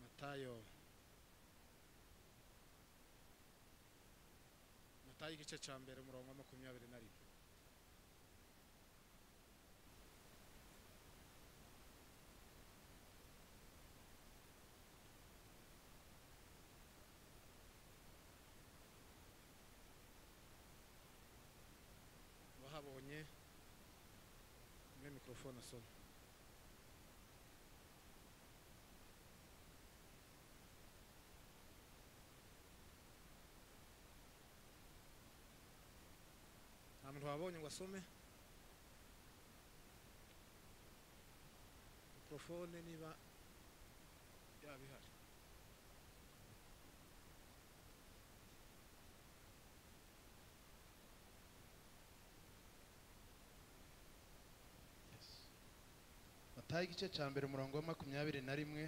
Matayo Matayo igice cya mbere umurongo wa makumyabiri na rimwe wahabonye muri mikorofone asoma nta muntu wabonye ngo asome mikorofone niba yaba ihari matayo igice cya mbere umurongo wa makumyabiri na rimwe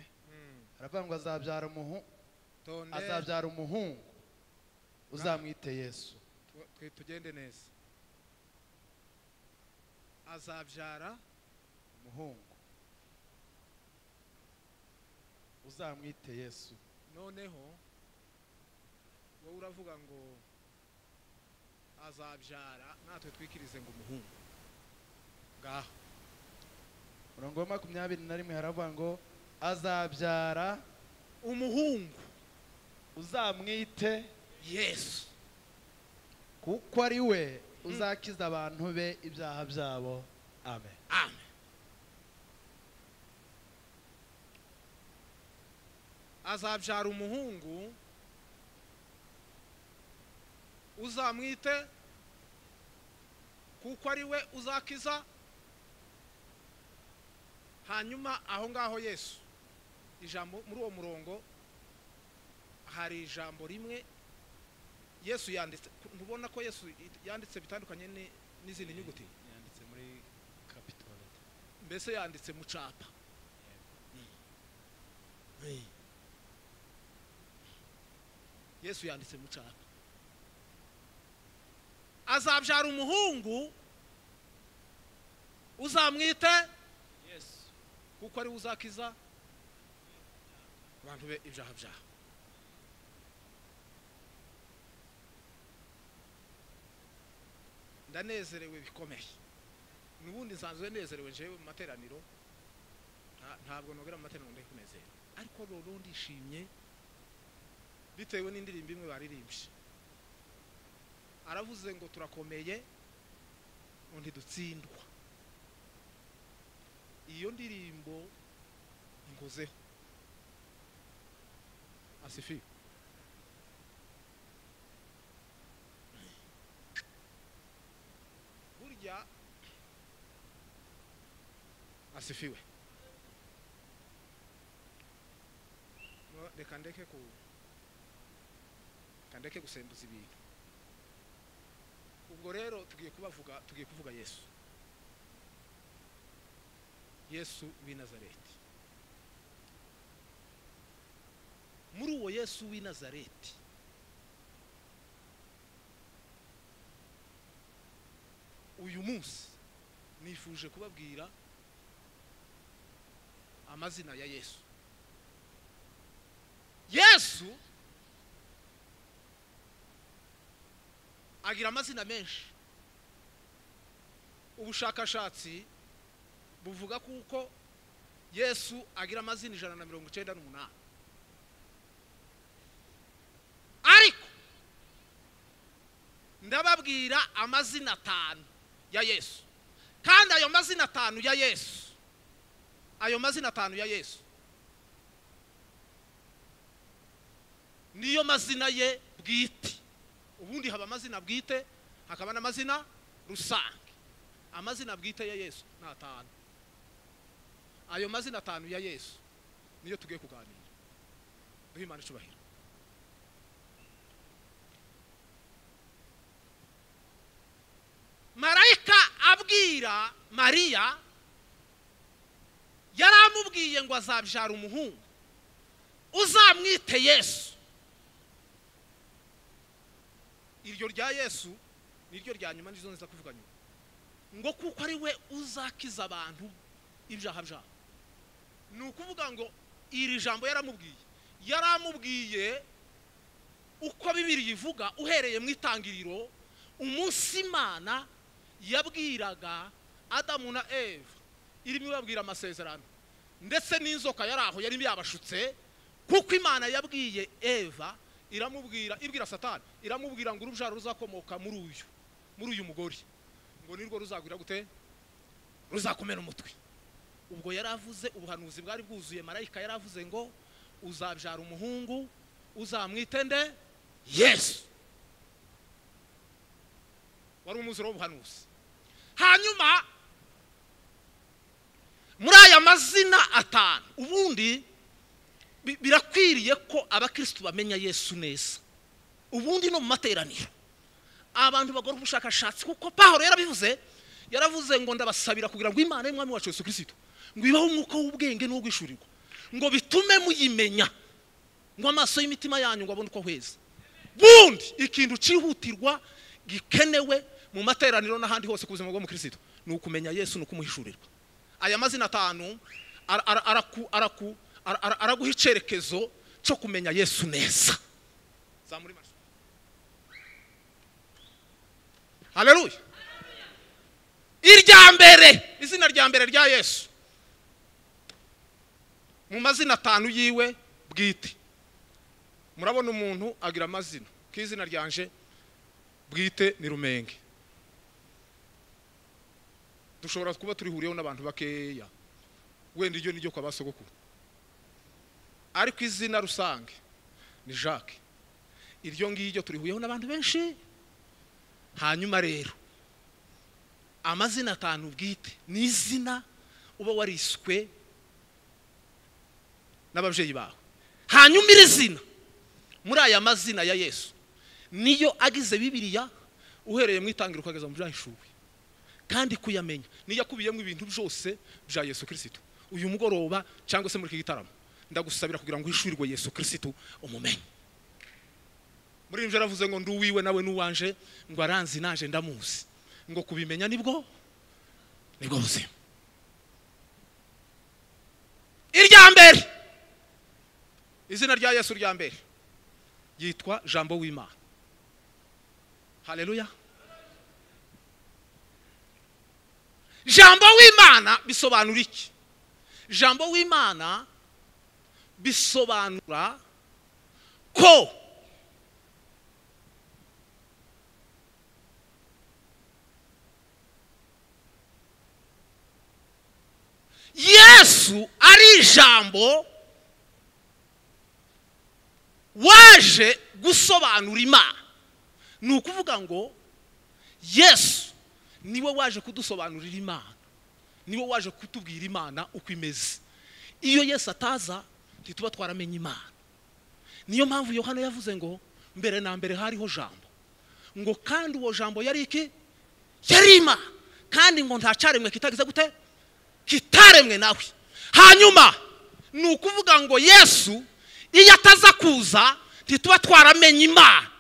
haravuga ngo azabyara umuhu- tonde azabyara umuhungu uzamwite yesu tu- twe- tugende neza azabyara umuhungu uzamwite yesu noneho wowe uravuga ngo azabyara natwe twikirize ngo umuhungu ngaho umurongo wa makumyabiri na rimwe haravuga ngo azabyara umuhungu uzamwite yesu kuko ari we uzakiza abantu be ibyaha byabo amen amen azabyara umuhungu uzamwite kuko ari we uzakiza hanyuma aho ngaho yesu ijambo muri uwo murongo hari ijambo rimwe yesu yanditse ntubona ko yesu yanditse bitandukanye ni- n'izindi nyuguti yanditse muri capital letter mbese yanditse mu capa yesu yanditse mu capa azabyara umuhungu uzamwite yes kuko ari we uzakiza abantu be ibyaha byaha ndanezerewe bikomeye n'ubundi nsanzwe nezerewe njyewe mu materaniro nta- ntabwo nogera mu materaniro ndi kunezera ariko rero ndishimye bitewe n'indirimbo imwe baririmbye aravuze ngo turakomeye ngo ntidutsindwa iyo ndirimbo inkozeho asifiwe burya asifiwe No, reka ndeke ku reka ndeke gusembuza ibintu ubwo rero tugiye kubavuga tugiye kuvuga yesu yesu w'i nazareti muri uwo yesu w'i nazareti uyu munsi nifuje kubabwira amazina ya yesu yesu agira amazina menshi ubushakashatsi buvuga kuko yesu agira amazina ijana na mirongo icyenda n'umunani ariko ndababwira amazina atanu ya yesu kandi ayo mazina atanu ya yesu ayo mazina atanu ya yesu niyo mazina ye bwite ubundi haba amazina bwite hakaba n'amazina rusange amazina bwite ya yesu ni atanu ayo mazina atanu ya yesu niyo tugiye kuganira duhe imana icyubahiro marayika abwira mariya yari amubwiye ngo azabyara umuhungu uzamwite yesu iryo rya yesu niryo rya nyuma nizo nza kuvuga nyuma ngo kuko ari we uzakiza abantu ibyaha byabo ni ukuvuga ngo iri jambo yaramubwiye yari amubwiye uko bibiri ivuga uhereye mu itangiriro umunsi imana yabwiraga adamu na eva irimo ibabwira amasezerano ndetse n'inzoka yari aho yari yabashutse kuko imana yabwiye eva iramubwira ibwira satani iramubwira ngo urubyaro ruzakomoka muri uyu muri uyu mugore ngo nirwo ruzagwira gute ruzakomera umutwe ubwo yari avuze ubuhanuzi bwari bwuzuye marayika yari avuze ngo uzabyara umuhungu uzamwitende yesu wari umwuzuro w'ubuhanuzi hanyuma muri aya mazina atanu ubundi bi- birakwiriye ko abakirisitu bamenya yesu neza ubundi no mu materaniro abantu bakora ubushakashatsi kuko paho rero abivuze yaravuze ngo ndabasabira kugira ngo imana y'umwami wacu yesu kirisitu ngo ibahe umwuka w'ubwenge n'uwo guhishurirwa ngo bitume muyimenya ngo amaso y'imitima yanyu ngo abone uko heza bundi ikintu cyihutirwa gikenewe mu materaniro n'ahandi hose ku buzima bw'umukirisitu ni ukumenya yesu ni ukumuhishurirwa aya mazina atanu ara- ara- araku- araku- ara- ara- araguha icyerekezo cyo kumenya yesu neza zamura amashusho haleluya irya mbere izina rya mbere rya yesu mu mazina atanu yiwe bwite murabona umuntu agira amazina k'izina ryanje bwite ni rumenge dushobora kuba turihuriyeho n'abantu bakeya wenda iryo ni ryo kwa ba sogokuru ariko izina rusange ni jacques iryo ngiryo turihuriyeho n'abantu benshi hanyuma rero amazina atanu bwite ni izina uba wariswe n'ababyeyi bawe hanyuma iri zina muri aya mazina ya yesu niyo agize bibiriya uhereye mu itangiriro ukageza mu byahishuwe kandi kuyamenya niyo akubiyemo ibintu byose bya yesu kirisitu uyu mugoroba cyangwa se muri iki gitaramo ndagusabira kugira ngo uhishurirwe yesu kirisitu umumenye muri ibyo yaravuze ngo nduwiwe nawe n'uwanje ngo aranzi naje ndamuzi ngo kubimenya nibwo nibwo buzima irya mbere izina rya yesu rya mbere yitwa jambo w'imana haleluya jambo w'imana bisobanura iki jambo w'imana bisobanura ko yesu ari ijambo waje gusobanura imana ni ukuvuga ngo yesu niwe waje kudusobanurira imana niwe waje kutubwira imana uko imeze iyo yesu ataza ntituba twaramenye imana niyo mpamvu yohana yavuze ngo mbere na mbere hariho jambo ngo kandi uwo jambo yari iki yari imana kandi ngo nta cyaremwe kitagize gute kitaremwe nawe hanyuma ni ukuvuga ngo yesu iyo ataza kuza ntituba twaramenye imana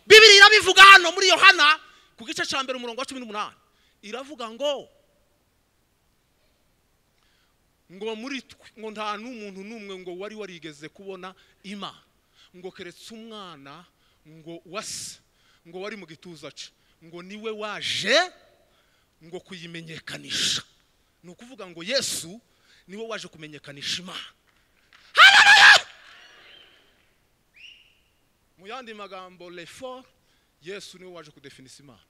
bibiri irabivuga hano muri yohana ku gice cya mbere umurongo wa cumi n'umunani iravuga ngo ngo muri twe ngo nta n'umuntu n'umwe ngo wari warigeze kubona imana ngo keretse umwana ngo wase ngo wari mu gituza ce ngo niwe waje ngo kuyimenyekanisha ni ukuvuga ngo yesu niwe waje kumenyekanisha imana Hallelujah! mu yandi magambo refor yesu niwe waje kudefinisa imana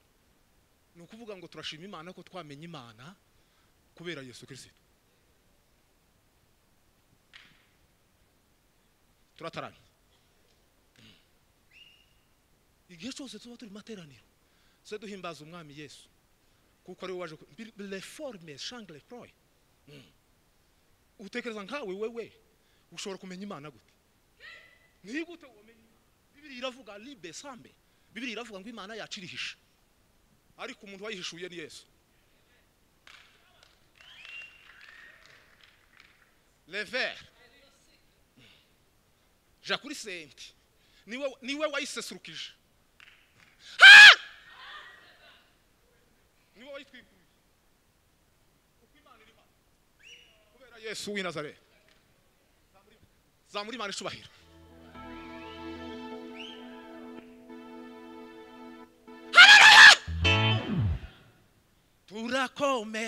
ni ukuvuga ngo turashima imana ko twamenya imana kubera yesu kirisito turataramye igihe cyose tuba turi mu materaniro tujye duhimbaza umwami yesu kuko ariwe waje reforme shangre proye utekereza nkawe wewe ushobora kumenya imana gute ntigute wamenya imana bibiri iravuga libe sambe bibiri iravuga ngo imana yacu irihisha ariko umuntu wayihishuye ni yesu lever jakuri senti niwe niwe wayisesurukije niwe wayitwikuriye uko imana iri hano kubera yesu w'i nazareti zamura imana icubahiro urakome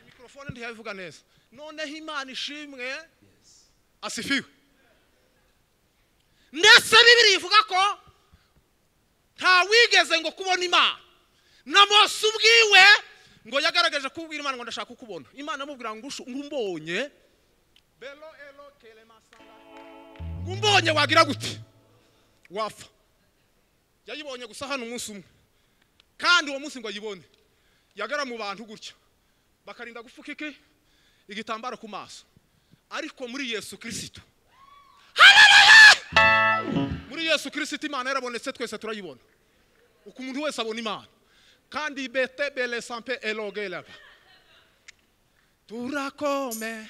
mikorofone ntiyabivuga neza noneho imana ishimwe asifiwe ndetse bibiri ivuga ko ntawigeze ngo kubona imana na mose ubwiwe ngo yagaragaje kubwira imana ngo ndashaka kukubona imana amubwira ngo ushu- ngo umbonye Belo elo kelemasanga. ngo umbonye wagira gute wapfa yayibonye gusa hano umunsi umwe kandi uwo munsi ngo ayibone yagara mu bantu gutya bakarinda gupfuka iki igitambaro ku maso ariko muri yesu kirisito muri yesu kirisito imana yarabonetse twese turayibona uko umuntu wese abona imana kandi bete bele sampe elogelaba turakome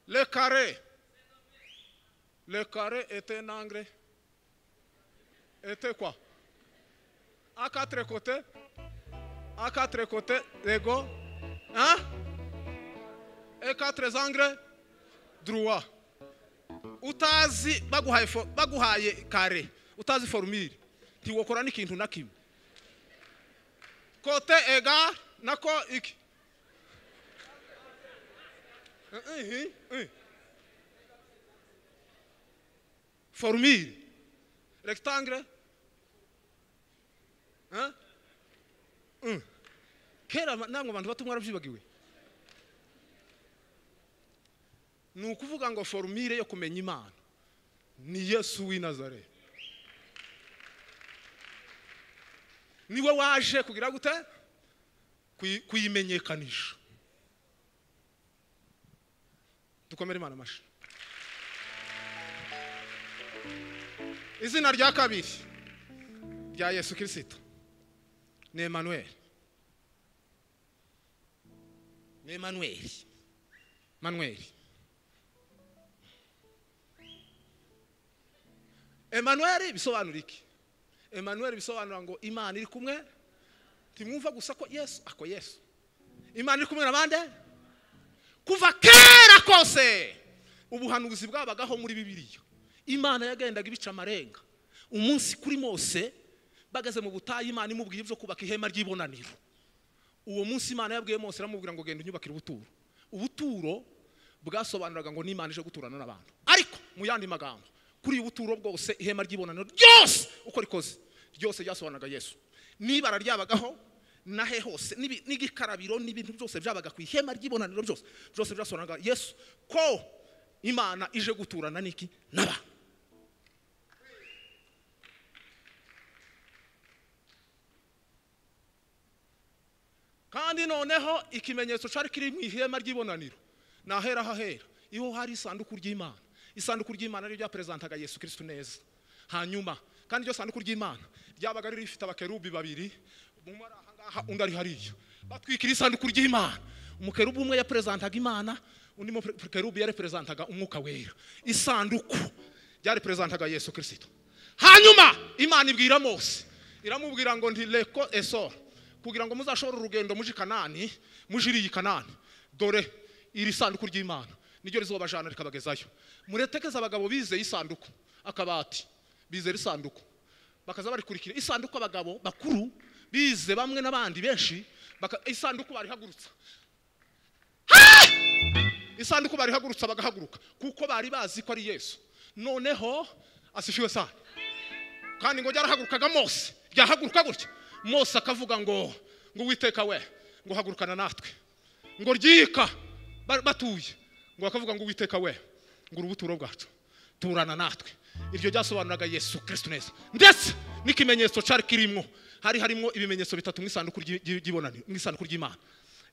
Le carré. Le carré était un engrais. Était quoi À quatre côtés. À quatre côtés égaux. Hein Et quatre engrais droit. Utazi baguhaye fo- baguhaye kare utazi formule ntiwokora n'ikintu na kimwe kote ega nako iki Eh, eh, eh. Formule. Rectangle. Hein? Mm. Kera ma- nango abantu bato mwarabyibagiwe. Ni ukuvuga ngo formule yo kumenya Imana. Ni Yesu w'i Nazareth. Niwe waje kugira gute? Kuyi- Kuyimenyekanisha. dukomere imana amashyi izina rya kabiri rya yesu kirisito ni emanuweli ni emanuweli manuweli emanuweli bisobanura iki emanuweli bisobanura ngo imana iri kumwe ntimwumva gusa ko yesu ako yesu imana iri kumwe na bande kuva kera kose ubuhanuzi bwabagaho muri bibiliya imana yagendaga ibica amarenga umunsi kuri mose bageze mu butayu imana imubwiye ibyo kubaka ihema ry'ibonaniro uwo munsi imana yabwiye mose iramubwira ngo genda unyubakire ubuturo ubuturo bwasobanuraga ngo n'imana ije guturana n'abantu ariko mu yandi magambo kuri ubu buturo bwose ihema ry'ibonaniro ryose uko rikoze ryose ryasobanuraga yesu n'ibara ryabagaho nahe hose n'ibi- n'igikarabiro n'ibintu byose byabaga ku ihema ry'ibonaniro byose byose byasobanuraga yesu ko imana ije guturana n'iki n'abantu kandi noneho ikimenyetso cyari kiri mu ihema ry'ibonaniro ni ahera hahera iyo hari isanduku ry'imana isanduku ry'imana ryo ryaperezantaga yesu kirisiti neza hanyuma kandi iryo sanduku ry'imana ryabaga riri rifite abakerubi babiri umwe ari ahangaha undi ari hariya batwikira isanduku ry'imana umukerubi umwe yaperezantaga imana undi mu- kerubi yareperezantaga umwuka wera isanduku ryareperezantaga yesu kirisito hanyuma imana ibwira mose iramubwira ngo ntireko esora kugira ngo muzashobore urugendo muje i kanani muje iriya kanani dore iri sanduku ry'imana niryo rizobajana rikabagezayo muretekeze abagabo bizeye isanduku akabati bizera isanduku bakaza barikurikira isanduku abagabo bakuru bize bamwe n'abandi benshi baka- isanduku barihagurutsa isanduku barihagurutsa bagahaguruka kuko bari bazi ko ari yesu noneho asishiwe sana kandi ngo ryarahagurukaga mose ryahaguruka gutya mose akavuga ngo ngo witeka we ngo hagurukana natwe ngo ryika ba- batuye ngo bakavuga ngo uwiteka we ngo urubuturo bwacu turana natwe iryo ryasobanuraga yesu kirisito neza ndetse n'ikimenyetso cyari kirimo hari harimo ibimenyetso bitatu mu isanduku ry'i- ry'i- ry'ibonaniro mu isanduku ry'imana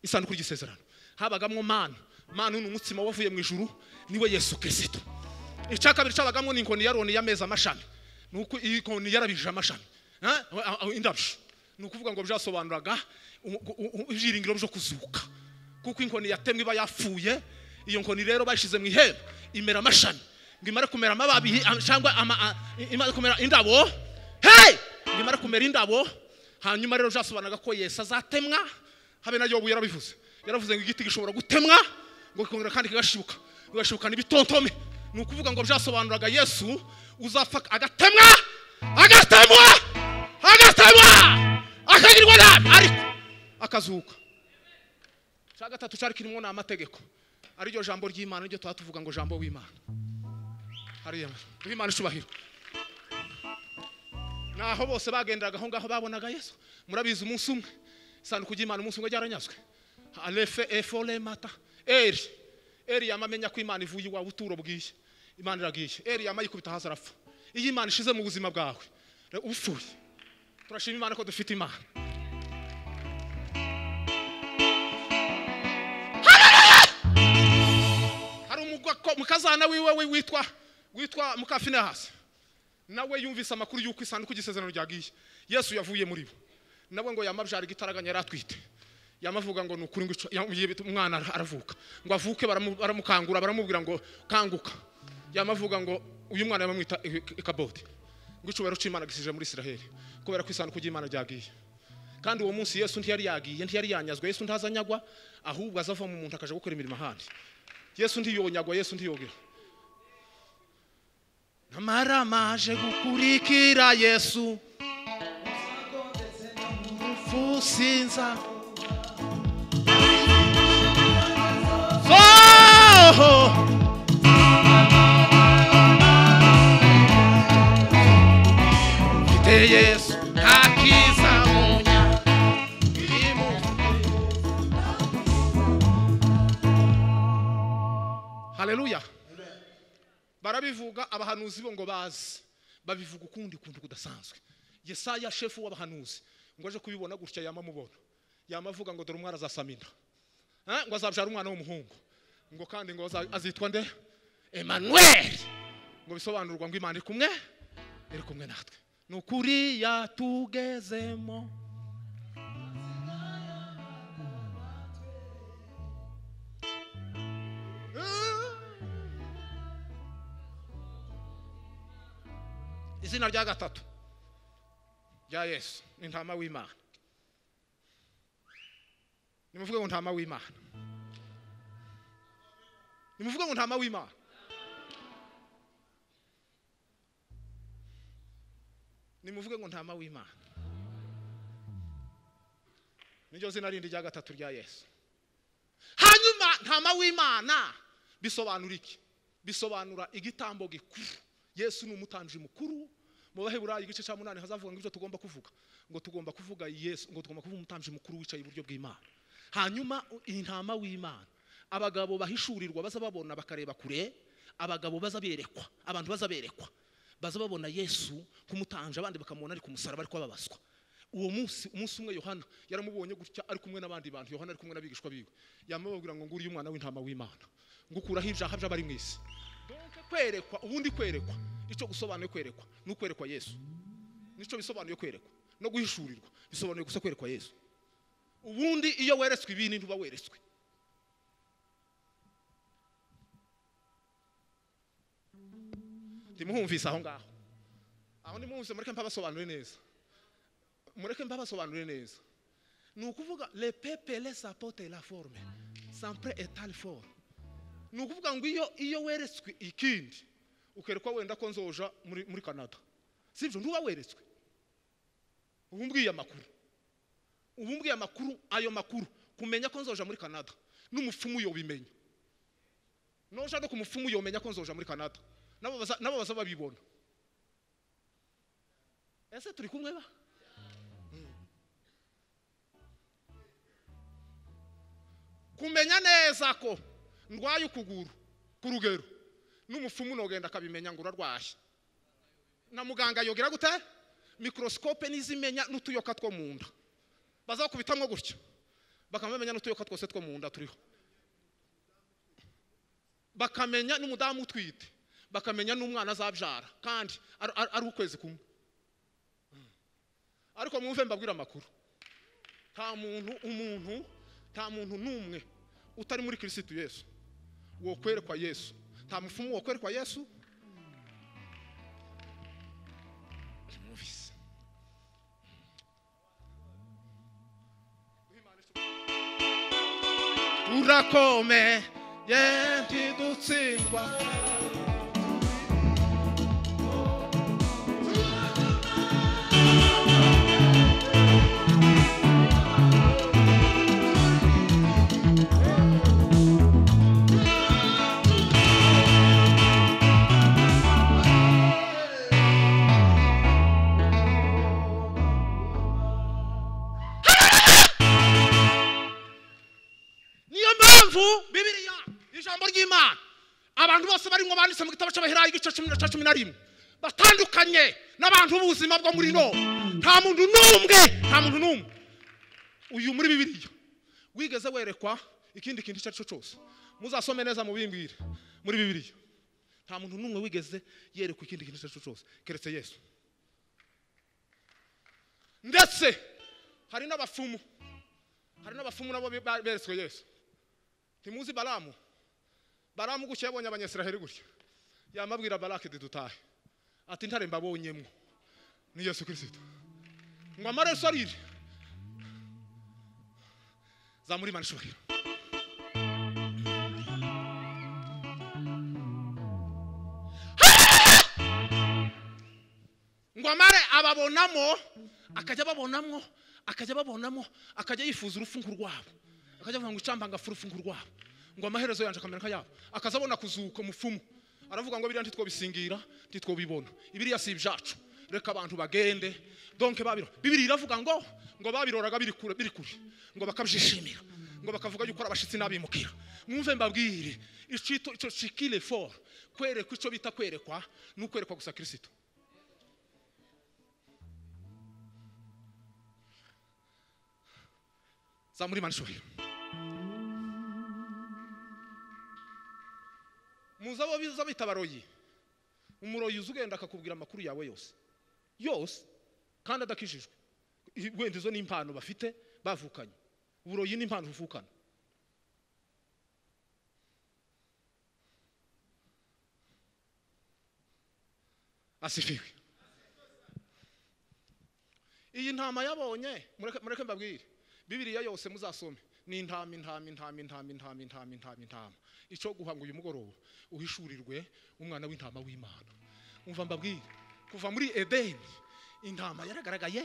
isanduku ry'isezerano habagamo manu manu ni umutsima wavuye mu ijuru niwe yesu kirisito icya kabiri cyabagamo ni inkoni ya roni y'amezi amashami ni uko iyi koni yarabije amashami Ha? A- a- indabyo ni ukuvuga ngo byasobanuraga u- u- u- ibyiringiro byo kuzuka kuko inkoni yatemwe iba yapfuye iyo nkoni rero bayishyize mu ihembe imera amashami ngo imare kumera amababi am- cyangwa ama- a- i- imare kumera indabo hey ngo imare kumera indabo hanyuma rero byasobanuraga ko yesu azatemwa habe na yobu yarabivuze yaravuze ngo igiti gishobora gutemwa ngo kikongera kandi kigashibuka kigashibuka n'ibitontome ni ukuvuga ngo byasobanuraga yesu uzapfa agatemwa agatemwa agatemwa akagirwa nabi ariko akazuka cya gatatu cyari kirimo ni amategeko ariryo jambo ry'imana niryo tuba tuvuga ngo jambo w'imana hariya w'imana icubahiro naho bose bagenderaga aho ngaho babonaga yesu murabizi umunsi umwe isanduku ry'imana umunsi umwe ryaranyazwe arefe efore mata eri eri yama amenya ko imana ivuye iwawe uturo bwiye imana iragiye eri yama yikubita hasi arapfa iyo imana ishize mu buzima bwawe re- upfuye turashima imana ko dufite imana hari umugwa- mukazana wiwe we witwa witwa mukafinehasi nawe yumvise amakuru y'uko isanduku y'isezerano ryagiye yesu yavuye muri bo nawe ngo yamabyara igitaraganya yari atwite yamavuga ngo ni ukuri ngo ico- yam- yibita- umwana ara- aravuka ngo avuke baramu- baramukangura baramubwira ngo kanguka yamavuga ngo uyu mwana bamwita i- i- ikabodi ngo icyubahiro cy'imana gisije muri isiraheli kubera ko isanduku y'imana ryagiye kandi uwo munsi yesu ntiyari yagiye ntiyari yanyazwa yesu ntazanyagwa ahubwo azava mu muntu akaja gukora imirimo ahandi yesu ntiyonyagwa yesu ntiyogera namara maje gukurikira yesu urupfu sinza Oh! mfite yesu nta kiza munya birimo haleluya barabivuga abahanuzi bo ngo bazi babivuga ukundi kuntu kudasanzwe yesaya shefu w'abahanuzi ngo aje kubibona gutya yama amubona yama avuga ngo dore umwana azasamina Eh, ngo azabyara umwana w'umuhungu ngo kandi ngo aza- azitwa nde emanuel ngo bisobanurwa ngo imana iri kumwe iri kumwe natwe ni ukuri yatugezemo izina rya gatatu rya yesu ni intama w'imana nimuvuge ngo ntama w'imana nimuvuge ngo ntama w'imana nimuvuge ngo ntama w'imana niryo zina rindi rya gatatu rya yesu hanyuma ntama w'imana bisobanura iki bisobanura igitambo gikuru yesu ni umutanji mukuru mu baheburayi igice cya munani hazavuga ngo ibyo tugomba kuvuga ngo tugomba kuvuga yesu ngo tugomba kuvuga umutanji mukuru wicaye iburyo bw'imana hanyuma iyi ntama w'imana abagabo bahishurirwa baza babona bakareba kure abagabo baza berekwa abantu baza berekwa baza babona yesu nk'umutanje abandi bakamubona ari ku musaraba ari kwababazwa uwo munsi umunsi umwe yohana yaramubonye gutya ari kumwe n'abandi bantu yohana ari kumwe n'abigishwa biwe yamubabwira ngo nguriye umwana w'intama w'imana ngo ukuraho ibyaha by'abari mu isi donke kwerekwa ubundi kwerekwa icyo gusobanuye kwerekwa ni ukwerekwa yesu nicyo bisobanuye kwerekwa no guhishurirwa bisobanuye gusa kwerekwa yesu ubundi iyo weretswe ibintu ntuba weretswe ndimuhumvise aho ngaho aho ndimuhumvise mureke mpabasobanure neza mureke mpabasobanure neza ni ukuvuga le pepele sapote la forme sampre etale forme ni ukuvuga ngo iyo iyo weretswe ikindi ukerekwa wenda ko nzoja muri muri canada sibyo ntuba weretswe ubu mbwiye amakuru ubu mbwiye amakuru ayo makuru kumenya ko nzoja muri canada n'umupfumu yobimenya noja no ku mupfumu yomenya ko nzoja muri canada nabo baza- nabo baza babibona ese turi kumwe ba kumenya neza ko ndwaye ukuguru ku rugero n'umupfumu nogenda akabimenya ngo urarwaye na muganga yogera gute mikorosikope n'izimenya n'utuyoka two mu nda bazakubitamwo gutyo bakamenya n'utuyoka twose two mu nda turiho bakamenya n'umudamu utwite bakamenya n'umwana azabyara kandi ari- ari ari ukwezi kumwe Mm. ariko mwumve mbabwira amakuru nta muntu umuntu nta muntu n'umwe utari muri kirisitu yesu wokwerekwa yesu nta mupfumu wokwerekwa yesu Mwumvise. urakome ye ntidutsindwa niyo mpamvu bibiliya ijambo ry'imana abantu bose barimo banditse mu gitabo cy'abaherayi igice cumi na cya cumi na rimwe batandukanye n'abantu b'ubuzima bwo muri no nta muntu n'umwe nta muntu n'umwe uyu muri bibiliya wigeze werekwa ikindi kintu icyo ari cyo cyose muzasome neza mubimbwire muri bibiliya nta muntu n'umwe wigeze yerekwa ikindi kintu icyo ari cyo cyose keretse yesu ndetse hari n'abapfumu hari n'abapfumu nabo be- ba- beretswe yesu ntimuzi baramu baramu gutya yabonye abanyasiraheli gutya yamabwira barake de dutahe ati ntare mbabonyemo ni yesu kirisito ngo amaraso arire zamura imana ishobora ngo amare ababonamo akajya ababonamo akajya ababonamo akajya yifuza urufungu rwabo akajya avuga ngo icamba ngafu urufungu rwabo ngo amaherezo yanje akamera nkayabo akaza abona kuzuka mupfumu aravuga ngo biriya ntitwobisingira ntitwobibona ibiriya si ibyacu reka abantu bagende donke babiro bibiri iravuga ngo ngo babiroraga biri kure biri kure ngo bakabyishimira ngo bakavuga yuko ari abashitsi n'abimukira mwumve mbabwire icito ico cikile for kwerekwa ico bita kwerekwa ni ukwerekwa gusa kirisito zamura imana ishobora muzi abo biza bita abaroyi umuroyi uzi ugenda akakubwira amakuru yawe yose yose kandi adakijijwe I- wenda izo ni impano bafite bavukanye uburoyi ni impano buvukana asifiwe iyi ntama yabonye mureke mureke mbabwire bibiliya yose muzasome ni intama intama intama intama intama intama intama intama icyo guhanga uyu mugoroba uhishurirwe umwana w'intama w'imana umva mbabwire kuva muri edeni intama yaragaragaye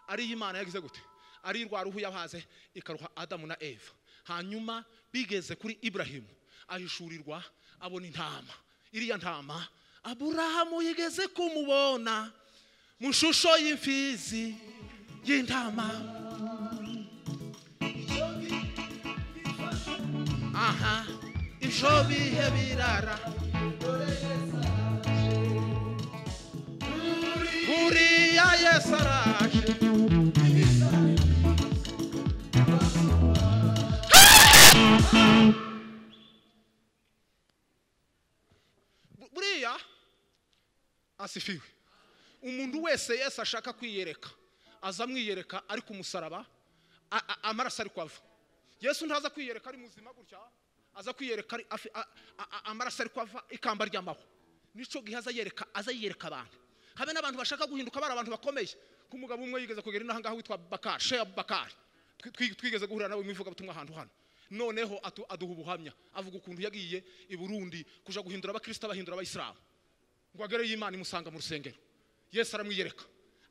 ari iy'imana yagize gute ari rwa ruhu yabaze ikaruha adamu na eva hanyuma bigeze kuri iburahimu ahishurirwa abona intama iriya ntama aburahamu yigeze kumubona mu ishusho y'imfizi y'intama aha ibyo bihe birara buriya yesu araje Bu- buriya asifiwe umuntu wese yesu ashaka kwiyereka aza amwiyereka ari ku musaraba a- a- amaraso ari kwava yesu ntaza kwiyereka ari muzima gutya aza kwiyereka ari afi- a- a- a- amaraso ari kwava ikamba ry'amahwa nicyo gihe aza yereka aza yiyereka abantu habe n'abantu bashaka guhinduka bari abantu bakomeye nk'umugabo umwe yigeze kugera inaha ngaha witwa bakari sheya abubakari Twi- twigeze guhura nawe mu ivugabutumwa ahantu hano noneho atu- aduha ubuhamya avuga ukuntu yagiye i burundi kuja guhindura abakristo abahindura abayisilamu ngo agere y'imana imusanga mu rusengero yesu aramwiyereka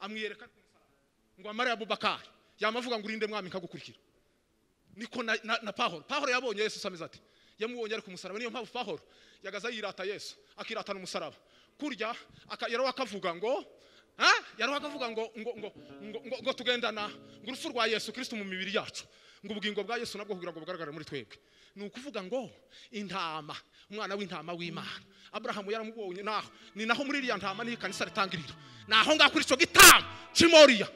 amwiyereka ku musaraba. ngo amare abubakari yamavuga ngo urinde mwami nkagukurikira niko na, na, na pahoro pahoro yabonye yesu ameze ati yamubonye ari ku musaraba niyo mpamvu pahoro yagaza yirata yesu akiratana umusaraba kurya aka- yaraho akavuga ngo ha? yaraho akavuga ngo ngo ngo ngo, ngo, ngo tugendana ngo urupfu rwa yesu kristo mu mibiri yacu ngo ubugingo bwa yesu nabwo kugira ngo bugaragare muri twebwe ni ukuvuga ngo intama umwana w'intama w'imana aburahamu yaramubonye naho ni naho muri iriya ntama niho ikanisa ritangirira ni aho ngaho kuri icyo gitama cy'imoriya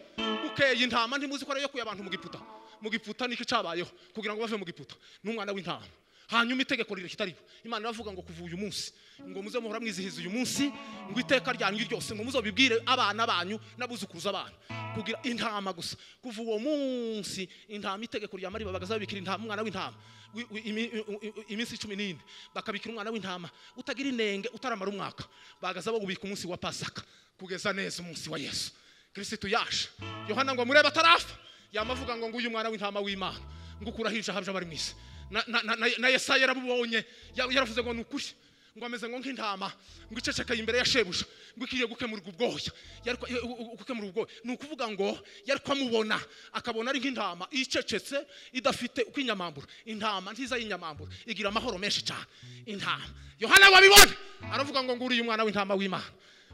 bukeye intama ntimuzi ko ariyo kuye abantu mu giputa mu giputa nicyo cyabayeho kugira ngo bave mu giputa n'umwana w'intama hanyuma itegeko rireka itariho imana iravuga ngo kuva uyu munsi ngo muze muhora mwizihiza uyu munsi ngo iteka ryanyu ryose ngo muzobibwire abana banyu n'abuzukuruza abana kugira intama gusa kuva uwo munsi intama itegeko rya mari babagaza babikira intama umwana w'intama wi- wi- imi- i- i- i- iminsi cumi n'ine bakabikira umwana w'intama utagira inenge utaramara umwaka bagaza bawubika umunsi wa pasaka kugeza neza umunsi wa yesu kirisitu yaje yohana ngo murebe atarafa yamavuga ngo nguyu mwana w'intama w'imana ngo ukurahije ahabye abari mu isi na, na, na, na, na yesaya yarabubonye Ya- yaravuze ngo ni ukuri ngo ameze ngo nk'intama ngo icecekaye imbere ya shebuja ngo ikwiriye gukemurwa ubwoya Yari kwa- u- u- gukemura ubwoya ni ukuvuga ngo yari kwamubona akabona ari nk'intama icecetse idafite uko inyamambura intama ntiza y'inyamambura igira amahoro menshi cyane intama yohana wabibona aravuga ngo nguriye umwana w'intama w'imana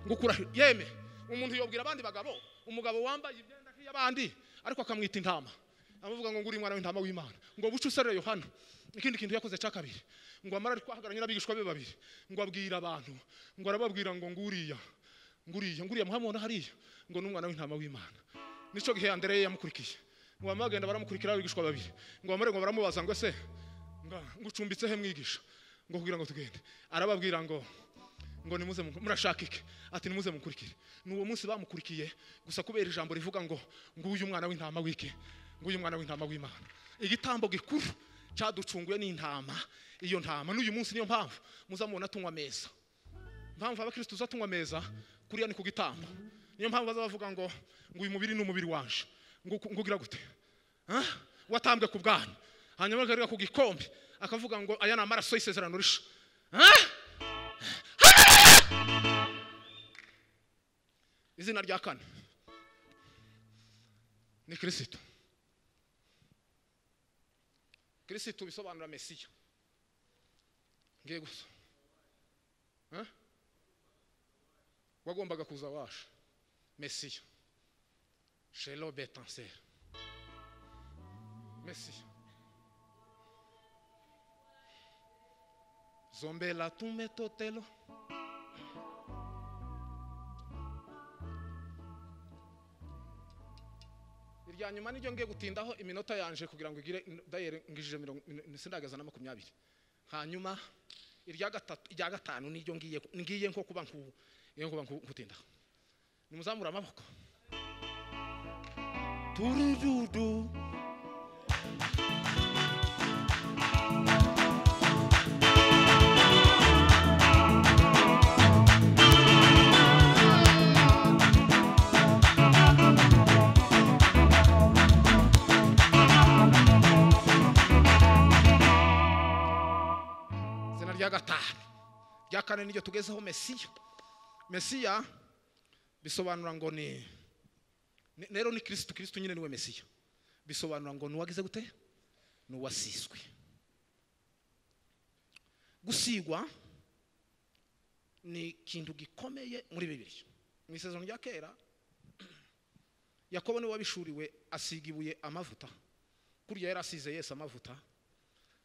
ngo ukura yeme umuntu yobwira abandi bagabo umugabo wambaye imyenda nk'iy'abandi ariko akamwita intama amuvuga ngo nguri mwana w'intama w'imana ngo buce userere yohana ikindi kintu yakoze cya kabiri ngo amara ari kwahagaranye n'abigishwa be babiri ngo abwira abantu ngo arababwira ngo nguriya nguriya nguriya muhamubona hariya ngo ni umwana w'intama w'imana nicyo gihe andereye yamukurikiye ngo bamagenda baramukurikira abigishwa babiri ngo bamare ngo baramubaza ngo ese nga- ngo ucumbitse he mwigisha ngo kugira ngo tugende arababwira ngo ngo nimuze mu- murashaka iki ati nimuze mukurikire ni uwo munsi bamukurikiye gusa kubera ijambo rivuga ngo nguyu umwana w'intama w'iki nguyu umwana w'intama w'imana igitambo gikuru cyaducunguye n'intama iyo ntama n'uyu munsi niyo mpamvu muzamubona tunywa ameza mpamvu abakristo tuza tunywa ameza kuriya ni ku gitambo niyo mpamvu baza bavuga ngo ngo uyu mubiri ni umubiri wanje ngo uku- ngo ugira gute Ah, watambwe ku bwanyu hanyuma akagarura ku gikombe akavuga ngo aya ni amaraso y'isezerano risha Ah! izina rya kane ni kirisito kirisito bisobanura mesiya ngiye gusa Eh? wagombaga kuza waje mesiya shelo betanseri mesiya zombela tumetotelo irya nyuma niryo ngiye gutindaho iminota yanje kugira ngo igire dayere ngijije mirongo sindagaza na makumyabiri hanyuma irya gatatu irya gatanu niryo ngiye ngiye nko kuba nku ngiye kuba nku- nkutindaho nimuzamure amaboko turududu izina rya gatanu rya kane niryo tugezeho mesiya mesiya bisobanura ngo ni ni- rero ni kirisitu kirisitu nyine niwe mesiya bisobanura ngo ni uwagize gute ni uwasizwe gusigwa ni ikintu gikomeye muri bibiri mu isezerano rya kera yakobo niwe wabishuriwe asiga ibuye amavuta kurya yari asize yesu amavuta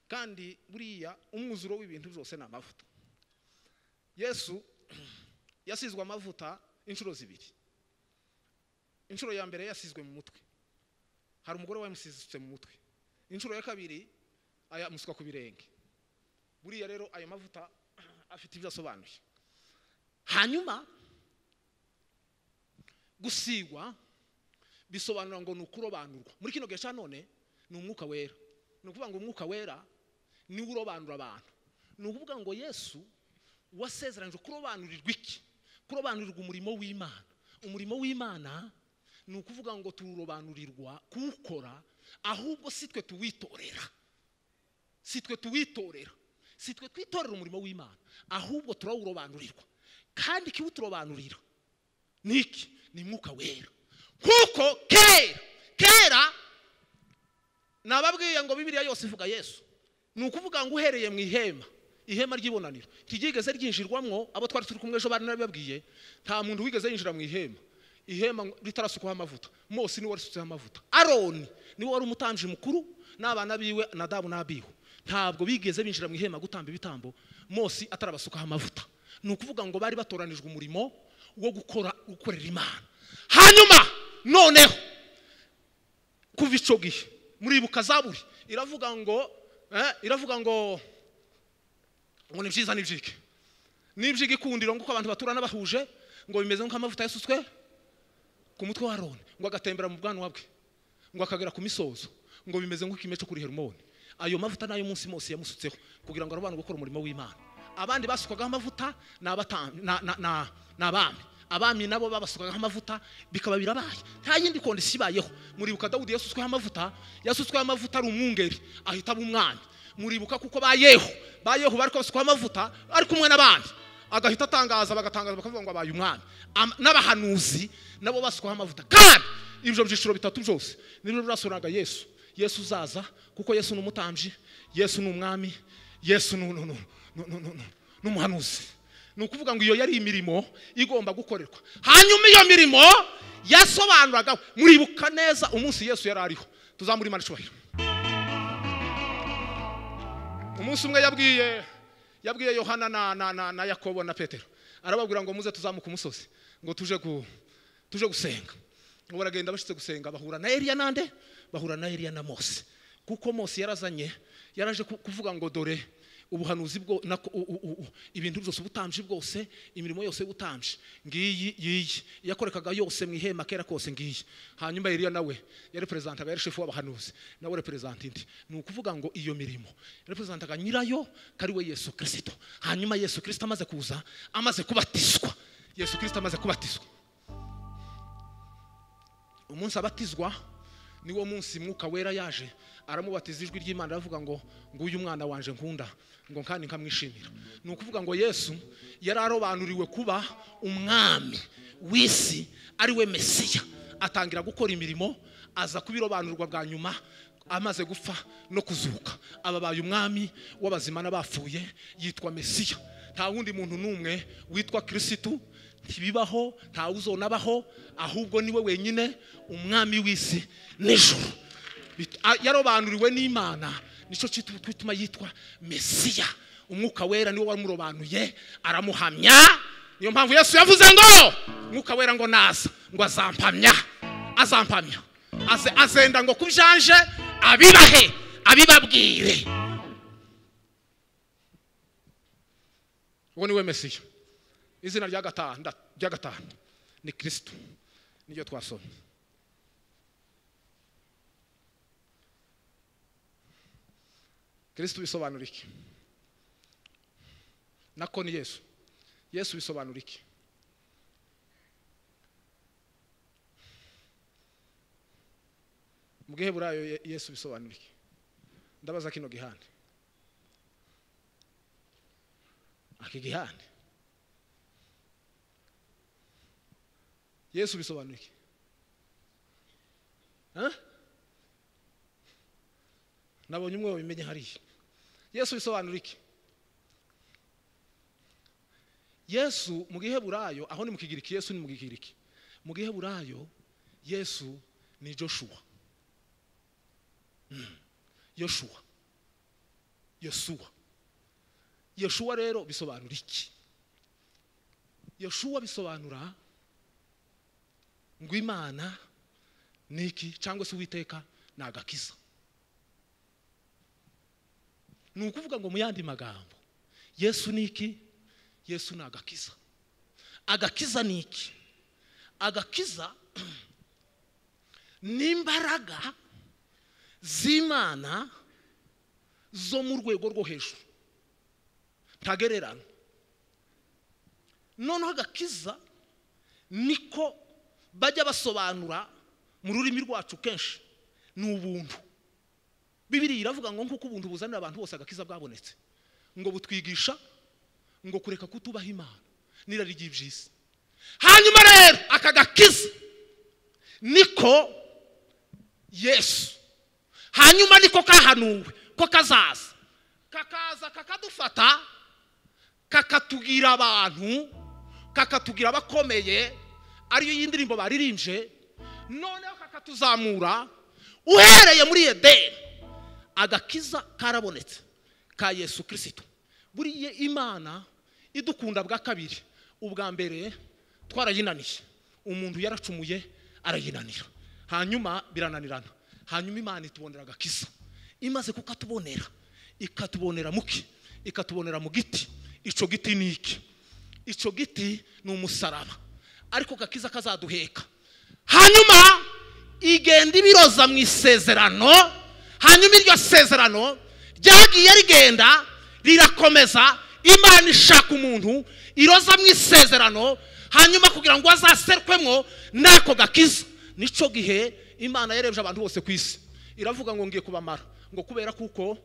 kandi buriya umwuzuro w'ibintu byose ni amavuta yesu yasizwe amavuta inshuro zibiri inshuro ya mbere yasizwe mu mutwe hari umugore wamusizitse mu mutwe inshuro ya kabiri ayamuswa ku birenge buriya rero ayo mavuta afite ibyo asobanuye hanyuma gusigwa bisobanura ngo ni ukurobanurwa muri kino gihe cya none ni umwuka wera ni ukuvuga ngo umwuka wera niwe urobanura abantu ni ukuvuga ngo yesu wasezeranije kurobanurirwa iki kurobanurirwa umurimo w'imana umurimo w'imana ni ukuvuga ngo turobanurirwa kuwukora ahubwo si twe tuwitorera si twe tuwitorera si twe twitorera umurimo w'imana ahubwo turawurobanurirwa kandi ikiwuturobanurira ni iki ni mwuka wera kuko kera kera nababwiye ngo bibiliya yose ivuga yesu ni ukuvuga ngo uhereye mu ihema ihema ry'ibonaniro ntiryigeze ryinjirwamwo abo twari turi kumwe ejo bari nabibabwiye nta muntu wigeze yinjira mu ihema ihema ritarasukwaho amavuta mose niwe warisutseho amavuta aroni niwe wari umutambyi mukuru n'abana biwe nadabu n'abihu ntabwo bigeze binjira mu ihema gutamba ibitambo mose atarabasukaho amavuta ni ukuvuga ngo bari batoranijwe umurimo wo gukora gukorera imana hanyuma noneho kuva icyo gihe muribuka zaburi iravuga ngo eh, iravuga ngo ngo ni byiza n'ibyike n'ibyike ikundiro ngo uko abantu baturana bahuje ngo bimeze nk'amavuta yasutswe ku mutwe wa aroni ngo agatembera mu bwanwa bwe ngo akagera ku misozo ngo bimeze nk'ikime cyo kuri herimoni ayo mavuta nayo umunsi wose yamusutseho kugira ngo arabane gukora umurimo w'imana abandi basukwagaho amavuta ni abata- na- na- na- ni abami abami nabo babasukagaho amavuta bikaba birabaye nta yindi kondisiyo ibayeho muribuka dawudi yasutsweho amavuta yasutsweho amavuta ari umwungeri ahita aba umwami muribuka kuko ba yehu ba yehu bari kubasukaho amavuta ari kumwe n'abandi agahita atangaza bagatangaza bakavuga ngo abaye umwami Am- n'abahanuzi nabo basukwaho amavuta kandi ibyo byiciro bitatu byose nibyo birasoraga yesu yesu uzaza kuko yesu ni umutambyi yesu ni umwami yesu ni- ni- ni- ni- ni- ni- ni- ni umuhanuzi ni ukuvuga ngo iyo yari imirimo igomba gukorerwa hanyuma iyo mirimo yasobanuraga muribuka neza umunsi yesu yari ariho tuzamura imana icyubahiro umunsi umwe yabwiye yabwiye yohana na, na, na, na yakobo na petero arababwira ngo muze tuzamuke umusozi ngo tuje gu, tuje gusenga ngo baragenda bashitse gusenga bahura na eliya nande bahura na eliya na mose kuko mose yarazanye yaraje ku- kuvuga ngo dore ubuhanuzi bwo nako- u- u- u- u- ibintu byose ubutambyi bwose imirimo yose y'ubutambyi ngiyi yiyi yakorekaga yose mu ihema kera kose ngiyi hanyuma eliya nawe yarepresantaga yari shefu w'abahanuzi nawe representa indi ni ukuvuga ngo iyo mirimo yarepresantaga nyirayo kari we yesu kirisito hanyuma yesu kirisito amaze kuza amaze kubatizwa yesu kirisito amaze kubatizwa umunsi abatizwa niwo munsi mwuka wera yaje aramubatiza ijwi ry'imana aravuga ngo nguyu mwana wanje nkunda ngo kandi nkamwishimira ni ukuvuga ngo yesu yari arobanuriwe kuba umwami w'isi ari we mesiya atangira gukora imirimo aza kubirobanurwa bwa nyuma amaze gupfa no kuzuka ababaye umwami w'abazima n'abapfuye yitwa mesiya nta wundi muntu n'umwe witwa kirisitu ntibibaho nta uzonabaho ahubwo niwe wenyine umwami w'isi n'ijoro Bit- a- yarobanuriwe n'imana nicyo kitu- gituma yitwa mesiya umwuka wera niwe wamurobanuye aramuhamya niyo mpamvu yesu yavuze ngo umwuka wera ngo naza ngo azampamya azampamya Aze- azenda ngo kubyanje abibahe abibabwire uwo niwe mesiya izina rya gatanu nda- rya gatanu ni kirisito niryo twasomye kirisito bisobanura iki nako ni yesu yesu bisobanura iki mu giheburayo Ye- yesu bisobanura iki ndabaza kino gihande aki gihande yesu bisobanura iki Eh? nabonye umwe wabimenye hariya yesu bisobanura iki yesu mu giheburayo aho ni mu kigiriki yesu ni mu kigiriki mu giheburayo yesu ni joshua Mm. yoshua yosuwa yoshuwa rero bisobanura iki yoshuwa bisobanura ngo imana ni iki cyangwa se uwiteka ni agakiza ni ukuvuga ngo mu yandi magambo yesu ni iki yesu ni agakiza agakiza ni iki agakiza ni imbaraga z'imana zo mu rwego rwo hejuru ntagererano noneho agakiza niko bajya basobanura mu rurimi rwacu kenshi ni ubuntu bibiriya iravuga ngo nk'uko ubuntu buzanira abantu bose agakiza bwabonetse ngo butwigisha ngo kureka kutubaha imana n'irari ry'iby'isi hanyuma rero aka gakiza niko yesu hanyuma niko kahanuwe ko kazaza kakaza kakadufata kakatugira abantu kakatugira abakomeye ariyo y'indirimbo baririmbye noneho kakatuzamura uhereye muri edeni agakiza karabonetse ka yesu kirisito buriya imana idukunda bwa kabiri ubwa mbere twarayinaniye umuntu yaracumuye arayinanira hanyuma birananirana hanyuma imana itubonera agakiza imaze kukatubonera ikatubonera muki ikatubonera mu giti icyo giti ni iki icyo giti ni umusaraba ariko gakiza kazaduheka hanyuma igenda ibiroza mu isezerano hanyuma iryo sezerano ryagiye rigenda rirakomeza imana ishaka umuntu iroza mu isezerano hanyuma kugira ngo azaserwemo n'ako gakiza nicyo gihe imana yarebye abantu bose ku isi iravuga ngo ngiye kubamara ngo kubera kuko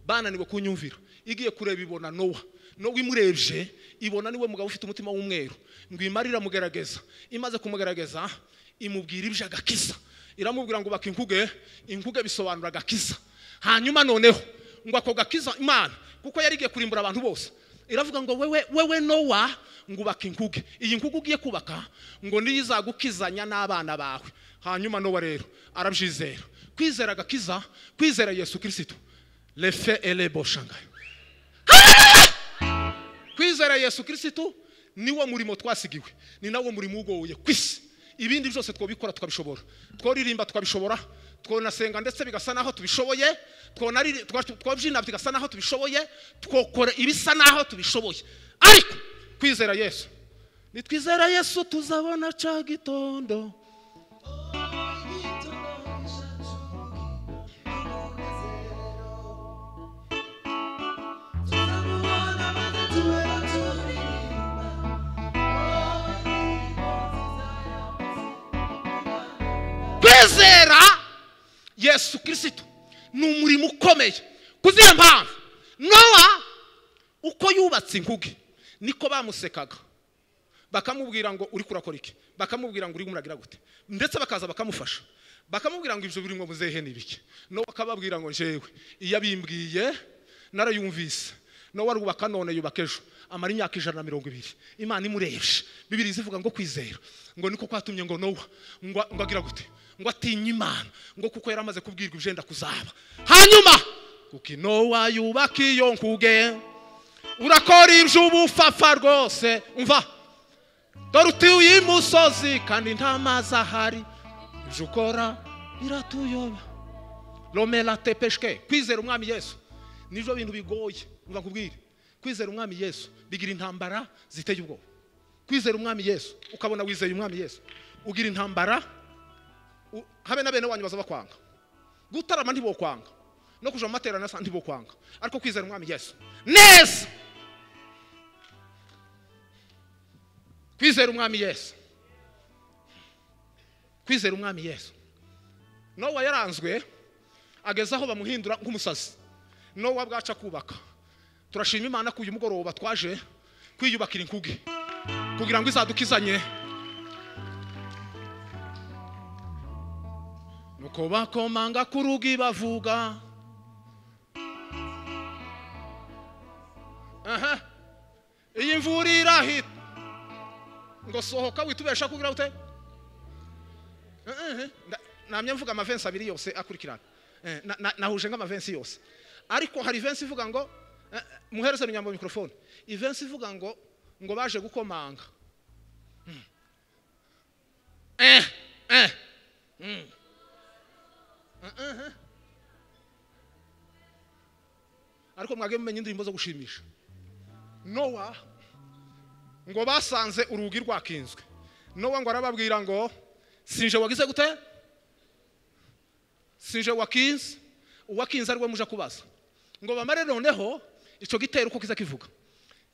bananiwe kunyumvira igiye kureba ibona nowa nowa imurebye ibona niwe mugabo ufite umutima w'umweru ngo imare iramugerageza imaze kumugerageza imubwira ibyo agakiza iramubwira ngo baka inkuge inkuge bisobanura agakiza hanyuma noneho ngo ako gakiza imana kuko yari igiye kurimbura abantu bose iravuga ngo wewe wewe nowa ngo ubaka inkuge iyi nkuge ugiye kubaka ngo niyo izagukizanya n'abana bawe hanyuma nowa rero arabyizera kwizera agakiza kwizera yesu kirisito lefe elebo shangayi kwizera yesu kirisitu niwo murimo twasigiwe ni nawo murimo ugoye ku isi ibindi byose twabikora tukabishobora tworirimba tukabishobora twanasenga ndetse bigasa naho tubishoboye twonari- twa- twabyina bigasa naho tubishoboye twokora ibisa naho tubishoboye ariko kwizera yesu nitwizera yesu tuzabona ca gitondo kwizera yesu kirisito ni umurimo ukomeye ku ziyo mpamvu nowa uko yubatse inkuge niko bamusekaga bakamubwira ngo uri kurakora iki bakamubwira ngo uri muragira gute ndetse bakaza bakamufasha bakamubwira ngo ibyo biri ngo muzehe ni bike nowa akababwira ngo njyewe iyo abimbwiye narayumvise nowa arubaka none yubaka ejo amara imyaka ijana na mirongo ibiri imana imurebye bibiri zivuga ngo kwizera ngo niko kwatumye ngo nowa ngo ngo agira gute ngo atinye imana ngo kuko yari amaze kubwirwa ibyenda kuzaba hanyuma kuko inowa yubaka iyo nkuge urakora iby'ubufafa rwose umva dore utuye imusozi kandi nta mazi ahari ibyo ukora biratuyoba romera tepeshwe kwizera umwami yesu nibyo bintu bigoye mva nkubwire kwizera umwami yesu bigira intambara ziteye ubwoba kwizera umwami yesu ukabona wizeye umwami yesu ugira intambara u- habe na bene wanyu baza bakwanga gutarama ntibokwanga no kuja mu materaniro asa ntibokwanga ariko kwizera umwami yesu neza kwizera umwami yesu kwizera umwami yesu nowa yaranzwe ageze aho bamuhindura nk'umusazi nowa bwaca kubaka turashima imana ko uyu mugoroba twaje kwiyubakira inkuge kugira ngo izadukizanye nuko bakomanga ku rugi bavuga aha iyi mvura irahita ngo sohoka witubesha kugira ute Eh, eh, eh. Nda- namye mvuga amavensi abiri yose akurikirana Eh, na- na- nahuje nk'amavensi yose ariko hari ivensi ivuga ngo eh, eh, muhereze runyambo mikorofone ivensi ivuga ngo ngo baje gukomanga Mm. eh eh Mm. Eh, eh, eh. ariko mwage mumenya indirimbo zo gushimisha nowa ngo basanze urugi rwakinzwe nowa ngo arababwira ngo sinje wagize gute sinje wakinze uwakinze ari we muja kubaza ngo bamare noneho icyo gitero uko kiza kivuga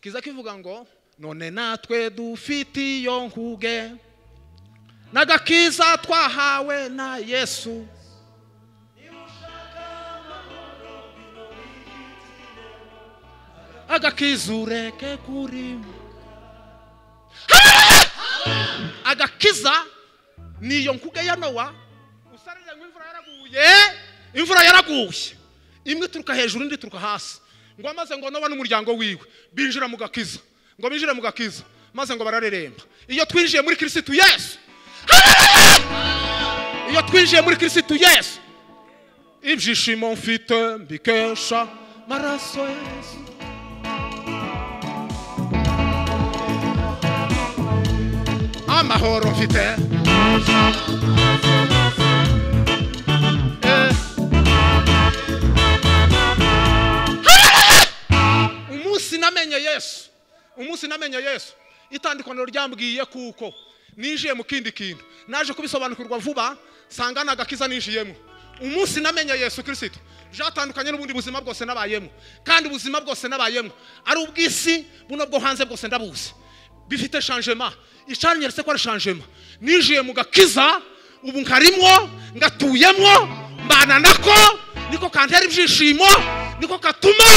kiza kivuga ngo none natwe dufite iyo nkuge n'agakiza twahawe na yesu agakiza ureke kurimo agakiza ni iyo nkuge ya nowa usarira ngo imvura yaraguye imvura yaraguye imwe ituruka hejuru indi ituruka hasi ngo amaze ngo nowa n'umuryango wiwe binjira mu gakiza ngo binjire mu gakiza maze ngo barareremba iyo twinjiye muri kirisitu yesu Hallelujah! iyo twinjiye muri kirisitu yesu ibyishimo mfite mbikesha maraso yesu amahoro mfite Eh. umunsi namenye yesu umunsi namenye yesu itandukaniro ryambwiye kuko ninjiye mu kindi kintu naje kubisobanukirwa vuba nsanga ni agakiza ninjiyemo umunsi namenye yesu kirisito byatandukanye n'ubundi buzima bwose nabayemo kandi ubuzima bwose nabayemo ari ubw'isi buno bwo hanze bwose ndabuzi bifite shanjema icanyeretse ko ari shanjema ninjiye mu gakiza ubu nkarimwo ngatuyemwo mbana nako niko kantera ibyishimo niko katuma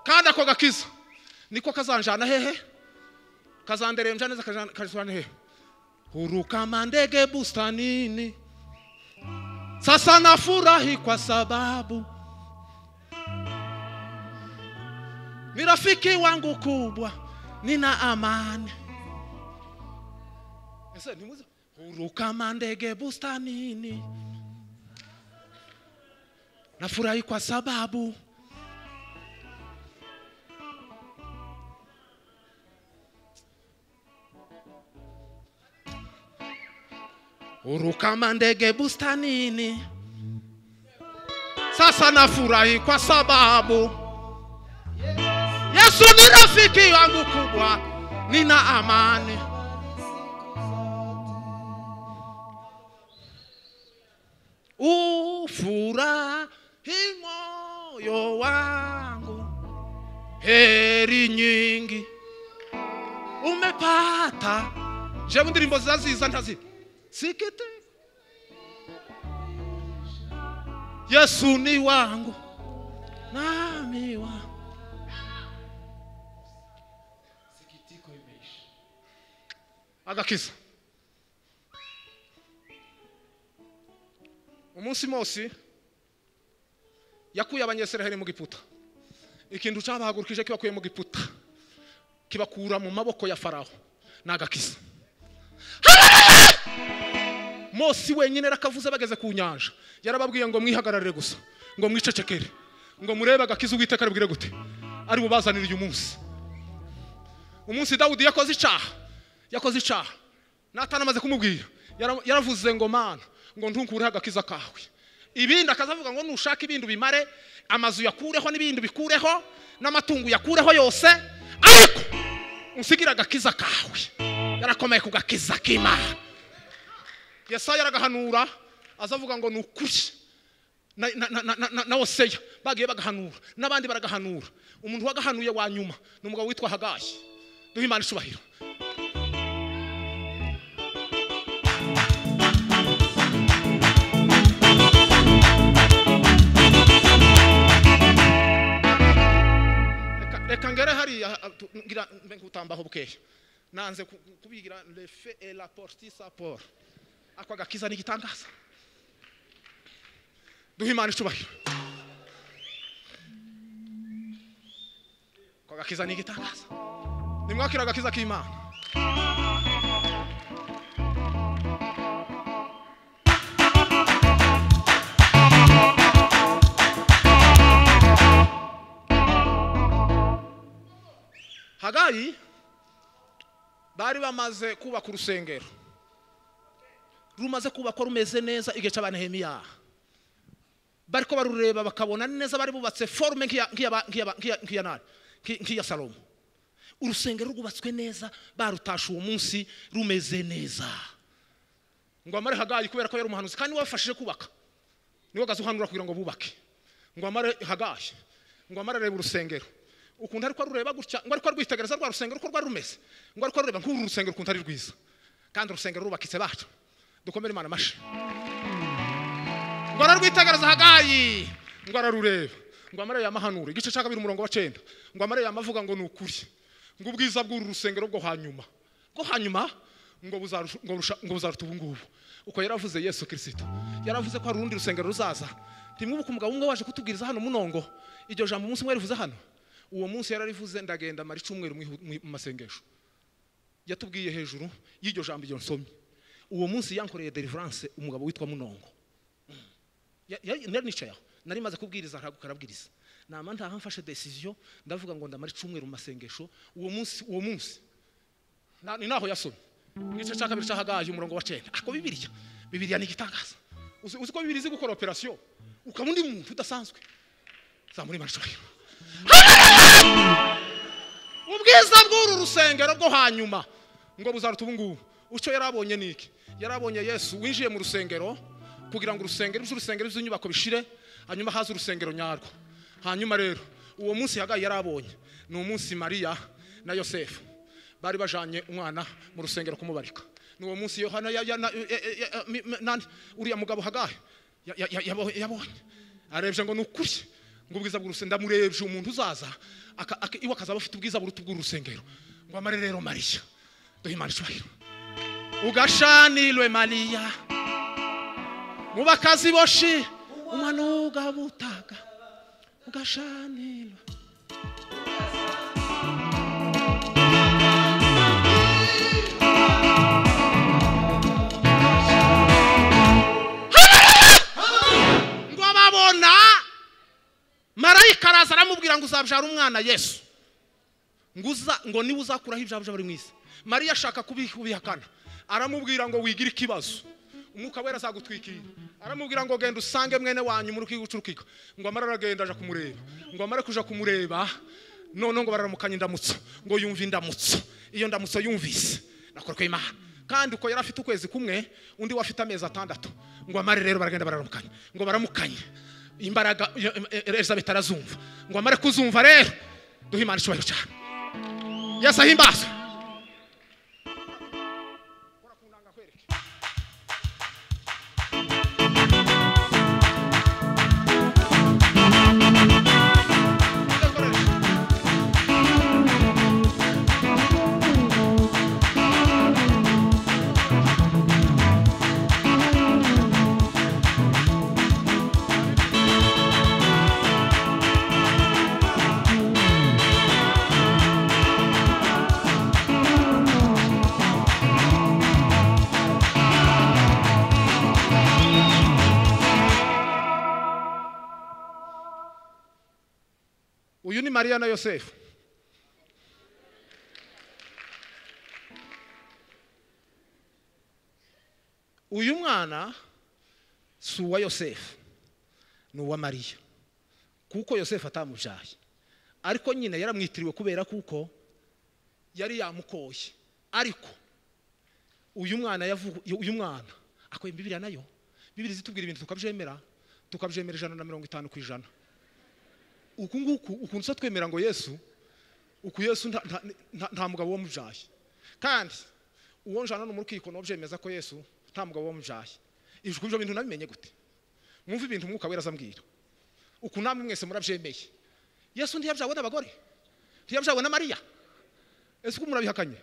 kandi ako gakiza niko kazanjana hehe kazanderembya neza kajana- kajana hehe huruka mandege bustanini sasa nafurahi kwa sababu ni rafiki wangu kubwa nina amani Ese, nimuze, huruka mandege bustanini nafurahi kwa sababu Huruka mandege bustanini. Sasa nafurahi kwa sababu Yesu ni rafiki wangu kubwa, nina amani. Ufurahi moyo wangu, heri nyingi umepata jewe indirimbo zaziza ntazi sikiti yesu ni wangu nami wangu agakiza umunsi mose yakuye abanyesiraheli mu giputa ikintu cyabahagurukije kibakuye mu giputa kibakura mu maboko ya faraho ni agakiza mose wenyine rakavuze bageze ku nyanja yarababwiye ngo mwihagararire gusa ngo mwicecekere ngo murebe agakiza uwiteka aribwire gute ari bubazanire uyu munsi umunsi dawudi yakoze icaha yakoze icaha natana amaze kumubwira yara- yaravuze ngo mana ngo ntunkureho agakiza kawe ibindi akazavuga ngo nushaka ibindi ubimare amazu yakureho n'ibindi bikureho n'amatungo yakureho yose ariko unsigire agakiza kawe yarakomeye ku gakiza k'imana yesaya aragahanura azavuga ngo ni ukuri na- na- na- na- na- na oseya bagiye bagahanura n'abandi baragahanura umuntu wagahanuye wa nyuma ni umugabo witwa hagayi duhe imana icubahiro Reka- reka ngere hariya ah, tu- ngira mbe ngutambaho bukeya nanze ku- kubigira lefe et la porti saporo ako agakiza ni igitangaza duhe imana icubahiro ako agakiza ni igitangaza nimwakira agakiza k'imana hagayi bari bamaze kubaka urusengero rumaze kubakwa rumeze neza igihe cya banehemiya bariko barureba bakabona neza bari bubatse forume nk'iya- nk'iya ba- nk'iya ba- nk'iya- nk'iya nani? Nk'i- nk'iya salomo urusengero rwubatswe neza barutashe uwo munsi rumeze neza ngo amare hagayi kubera ko yari umuhanuzi kandi niwe wabafashije kubaka niwe gazuhanura kugira ngo bubake ngo amare hagayi ngo amare areba urusengero ukuntu ariko arureba gutya ngo ariko arwitegereza rwa rusengero uko rwari rumeze ngo ariko arureba nk'uru rusengero ukuntu ari rwiza kandi urusengero rubakitse bacu dukomere imana amashyi ngo ararwitegereza hagayi ngo ararureba ngo amare yamahanura igice cya kabiri umurongo wa cyenda ngo amare yamavuga ngo ni ukuri ngo ubwiza bw'uru rusengero bwo hanyuma bwo hanyuma ngo buzarusha- ngo rusha- ngo buzaruta ubu ngubu uko yaravuze yesu kirisito yaravuze ko hari urundi rusengero ruzaza ntimwibuke umugabo umwe waje kutubwiriza hano munongo iryo jambo umunsi umwe yarivuze hano uwo munsi yararivuze ndagenda mara icyumweru mwihu- mwi- mu masengesho yatubwiye hejuru y'iryo jambo iryo nsomye uwo munsi yankoreye deliverance umugabo witwa munongo Mm. Ya- ya- nari nicaye aho nari maze kubwiriza ntaguka arabwiriza nama ntaha mfashe decision ndavuga ngo ndamara icyumweru mu masengesho uwo munsi uwo munsi Na- ni naho yasomye igice cya kabiri cyahagaye umurongo wa cyenda ako bibiliya bibiliya ni igitangaza uzi uzi ko bibiliya izi gukora operasiyo ukaba undi muntu udasanzwe zamura imanishurahiro ubwiza bw'uru rusengero bwo hanyuma ngo buzaruta ubu ngubu ucyo yari abonye ni iki yari abonye yesu winjiye mu rusengero kugira ngo urusengero by'urusengero by'inyubako bishire hanyuma haza urusengero nyarwo hanyuma rero uwo munsi hagaye yari abonye ni umunsi mariya na yosefu bari bajanye umwana mu rusengero kumubarika ni uwo munsi yohana ya- ya- na- e- e- e- mi- mi- nani, uriya mugabo hagaye ya- ya- ya- yabo- yabonye arebye ngo ni ukuri ngo ubwiza bw'urusengero ndamurebye umuntu uzaza aka- aka- iwe akazaba afite ubwiza buruta ubw'urusengero ngo amare rero mariya duhe imana icyubahiro ugashanirwe mariya mu bakazi boshi umanuka butaga ugashanirwe ngo ababona marayika araza aramubwira ngo uzabyara umwana yesu ngo uza ngo niba uzakuraho ibyabyo bari mu isi mariya ashaka kubi- kubihakana aramubwira ngo wigire ikibazo umwuka wera azagutwikira aramubwira ngo genda usange mwene wanyu muri ukica urukika ngo amara aragenda aja kumureba ngo amara kuja kumureba none ngo bararamukanye indamutso ngo yumve indamutso iyo ndamutso yumvise nakorwe imana kandi uko yari afite ukwezi kumwe undi we afite amezi atandatu ngo amare rero baragenda bararamukanye ngo baramukanye imbaraga iyo- eh, eh, elizabeth arazumva ngo amare kuzumva rero duhe imana icyubahiro cyane yesu ahimbazwe uyu ni mariya na yosefu uyu mwana si uwa yosefu ni uwa mariya kuko yosefu atamubyaye ariko nyine yaramwitiriwe kubera kuko yari yamukoye ariko uyu mwana yavugu- uyu mwana akoye bibiriya nayo bibiri zitubwira ibintu tukabyemera tukabyemera ijana na mirongo itanu ku ijana uku nguku ukuntu usa twemera ngo yesu uku yesu nta- nta- nta- nta mugabo wamubyaye kandi uwo njana no mu rukiko nawe byemeza ko yesu nta mugabo wamubyaye ijwi ibyo bintu nabimenye gute mwumve ibintu umwuka wera azambwira uku namwe mwese murabyemeye yesu ntiyabyawe n'abagore ntiyabyawe na mariya ese uko murabihakanye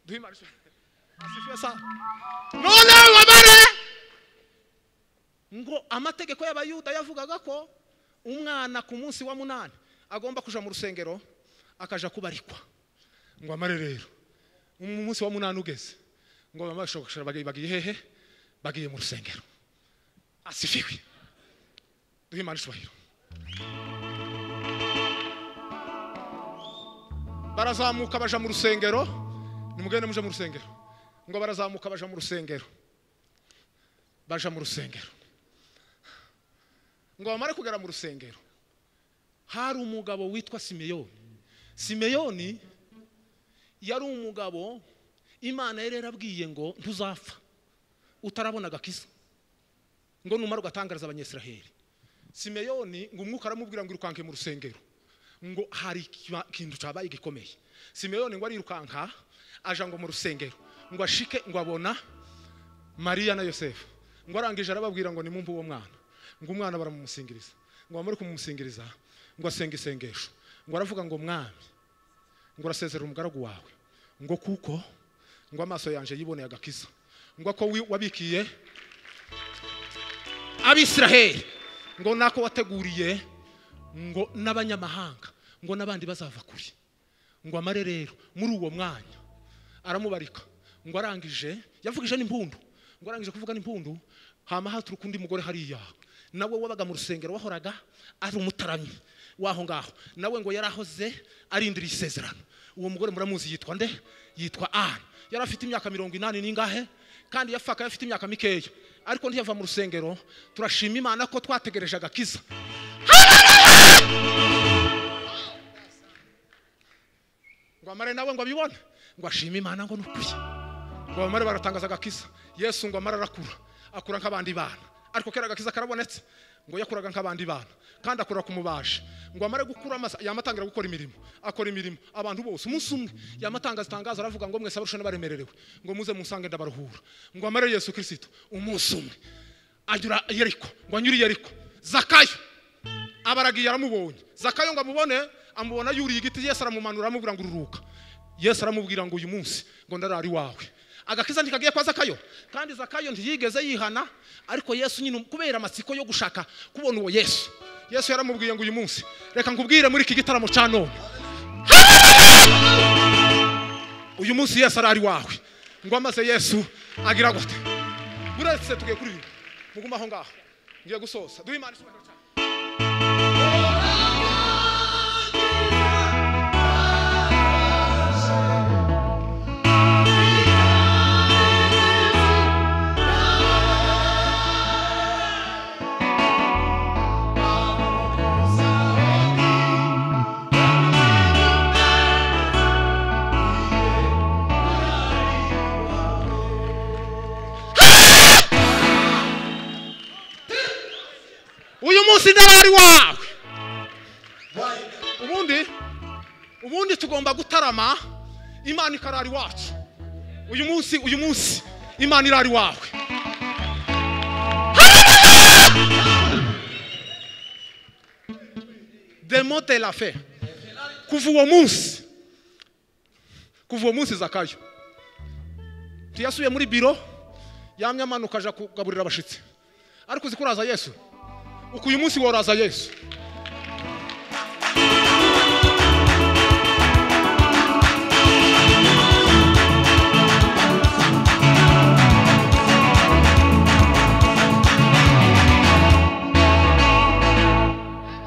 duhe imana ishusho asifuye sa none wabare ngo amategeko y'abayuda yavugaga ko umwana ku munsi wa munani agomba kuja mu rusengero akaja kubarikwa ngo amare rero umunsi wa munani ugeze ngo bamashokashara bagiye bagiye hehe bagiye mu rusengero asifiwe duhe imana icyubahiro barazamuka baja mu rusengero nimugende muje mu rusengero ngo barazamuka baja mu rusengero baja mu rusengero ngo bamare kugera mu rusengero hari umugabo witwa simeyoni simeyoni yari umugabo imana yari yarabwiye ngo ntuzapfa utarabona agakiza ngo numara ugatangariza abanyesiraheli simeyoni ngo umwuka aramubwira ngo irukanke mu rusengero ngo hari ikiba- ikintu cyabaye gikomeye simeyoni ngo arirukanka aja ngo mu rusengero ngo ashike ngo abona mariya na yosefu ngo arangije arababwira ngo nimumve uwo mwana ngo umwana baramumusingiriza ngo bamare kumumusingiriza ngo asenga isengesho ngo aravuga ngo mwami ngo urasezerera umugaragu wawe ngo kuko ngo amaso yanjye yiboneye agakiza ngo ko wi- wabikiye abisiraheli ngo nako wateguriye ngo n'abanyamahanga ngo n'abandi bazava kure ngo amare rero muri uwo mwanya aramubarika ngo arangije yavugije n'impundu ngo arangije kuvuga n'impundu hama haturuka undi mugore hariya nawe wabaga mu rusengero wahoraga ari umutaramyi w'aho ngaho nawe ngo yarahoze arindiriye isezerano uwo mugore muramuzi yitwa nde yitwa ana yari afite imyaka mirongo inani n'ingahe kandi yapfaga afite imyaka mikeya ariko ntiyava mu rusengero turashima imana ko twategereje agakiza ngo amare nawe ngo abibone ngo ashime imana ngo nukuri ngo abamare baratangaza agakiza yesu ngo amare arakura akura nk'abandi bana ariko kera agakiza karabonetse ngo yakuraga nk'abandi bana kandi akura ku mubaji ngo amare gukura amasa yama atangira gukora imirimo akora imirimo abantu bose umunsi umwe yama atangaza itangazo aravuga ngo mwese abarusha n'abaremererewe ngo muze musange ndabaruhura ngo amare yesu kirisito umunsi umwe anyura yeriko ngo anyure yeriko zakayo abaragiye aramubonye zakayo ngo amubone amubona yuriye igiti yesu aramumanura aramubwira ngo ururuka yesu aramubwira ngo uyu munsi ngo ndarari wawe agakiza ntikagiye kwa zakayo kandi zakayo ntiyigeze yihana ariko yesu nyine kubera amatsiko yo gushaka kubona uwo yesu yesu yaramubwiye ngo uyu munsi reka nkubwire muri iki gitaramo cya none uyu munsi yesu arari wawe ngo amaze yesu agira gute buretse tugiye kuririmba mugume aho ngaho ngiye gusoza duhe imana icyubahiro cyane uyu munsi ndabari wawe ubundi ubundi tugomba gutarama imana ikarari wacu uyu munsi uyu munsi imana irari wawe demo de la fe kuva uwo munsi kuva uwo munsi zakayo tuyasuye muri biro yamye amanuka aja kugaburira abashitsi ariko uzi ko uraza yesu uku uyu munsi woraza yesu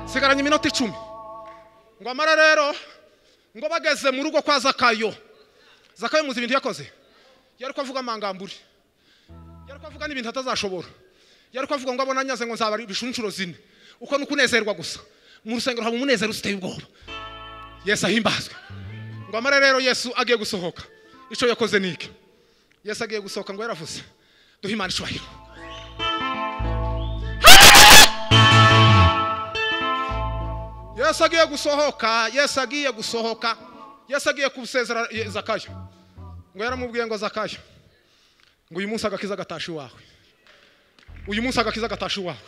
sigaranye iminota icumi ngo amara rero ngo bageze mu rugo kwa zakayo zakayo muzi ibintu yakoze yari ko avuga amangambure yari ko avuga n'ibintu atazashobora yari ko avuga ngo abona nyaze ngo nzaba ibishunshuro zine uko ni ukunezerwa gusa mu rusengero haba umunezero uteye ubwoba yesu ahimbazwe ngo amara rero yesu agiye gusohoka icyo yakoze ni iki yesu agiye gusohoka ngo yaravuze duhe imana icyubahiro yesu agiye gusohoka yesu agiye gusohoka yesu agiye gusezera Ye- zakayo ngo yaramubwiye ngo zakayo ngo uyu munsi agakiza gatashe iwawe uyu munsi agakiza gatashe iwawe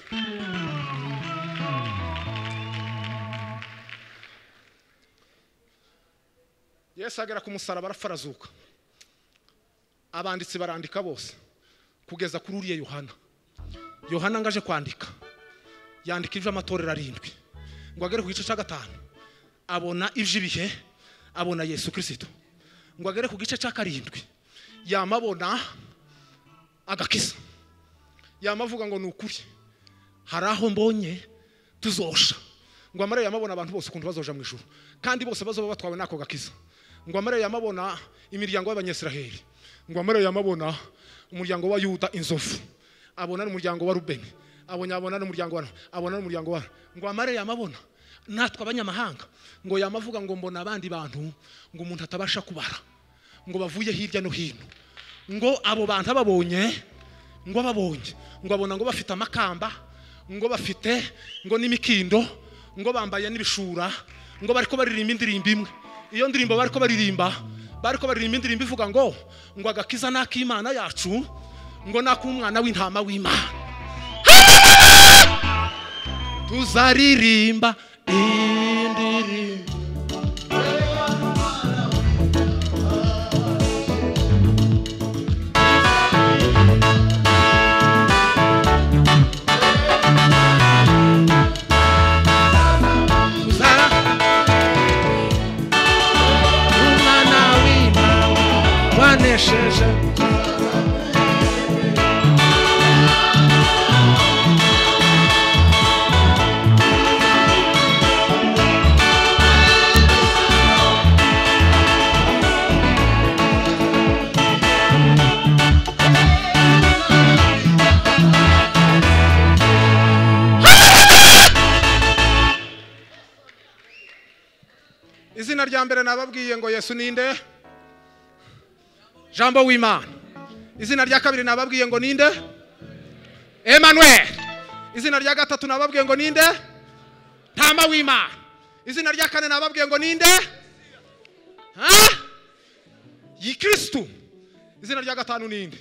yesu agera ku musaraba arafarazuka abanditsi barandika bose kugeza kuri uriya yohana yohana ngo aje kwandika yandika ibyo amatorero arindwi ngo agere ku gice cya gatanu abona iby'ibihe abona yesu kirisito ngo agere ku gice cya karindwi yamabona agakiza yamavuga ngo ni ukuri hari aho mbonye tuzosha ngo amare yamabona abantu bose ukuntu bazoja mu ijuru kandi bose bazoba batwawe n'ako gakiza ngo amare yamabona imiryango y'abanyesiraheli ngo amare yamabona umuryango wa yuda inzovu abona n'umuryango wa rubeni abona abona n'umuryango wa abona n'umuryango wa ngo amare yamabona natwe abanyamahanga ngo yamavuga ngo mbona abandi bantu ngo umuntu atabasha kubara ngo bavuye hirya no hino ngo abo bantu ababonye ngo ababonye ngo abona ngo bafite amakamba ngo bafite ngo n'imikindo ngo bambaye n'ibishura ngo bariko baririmba indirimbo imwe iyo ndirimbo bariko baririmba bariko baririmba indirimbo ivuga ngo ngo agakiza n'ak'imana yacu ngo n'ak'umwana w'intama w'imana tuzaririmba indirimbo tuzara bakoresheje izina rya mbere nababwiye ngo yesu ninde jambo w'imana izina rya kabiri nababwiye ngo ninde emmanuel izina rya gatatu nababwiye ngo ninde ntama w'imana izina rya kane nababwiye ngo ninde ha yikirisitu izina rya gatanu ninde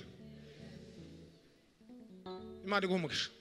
imana iguha umugisha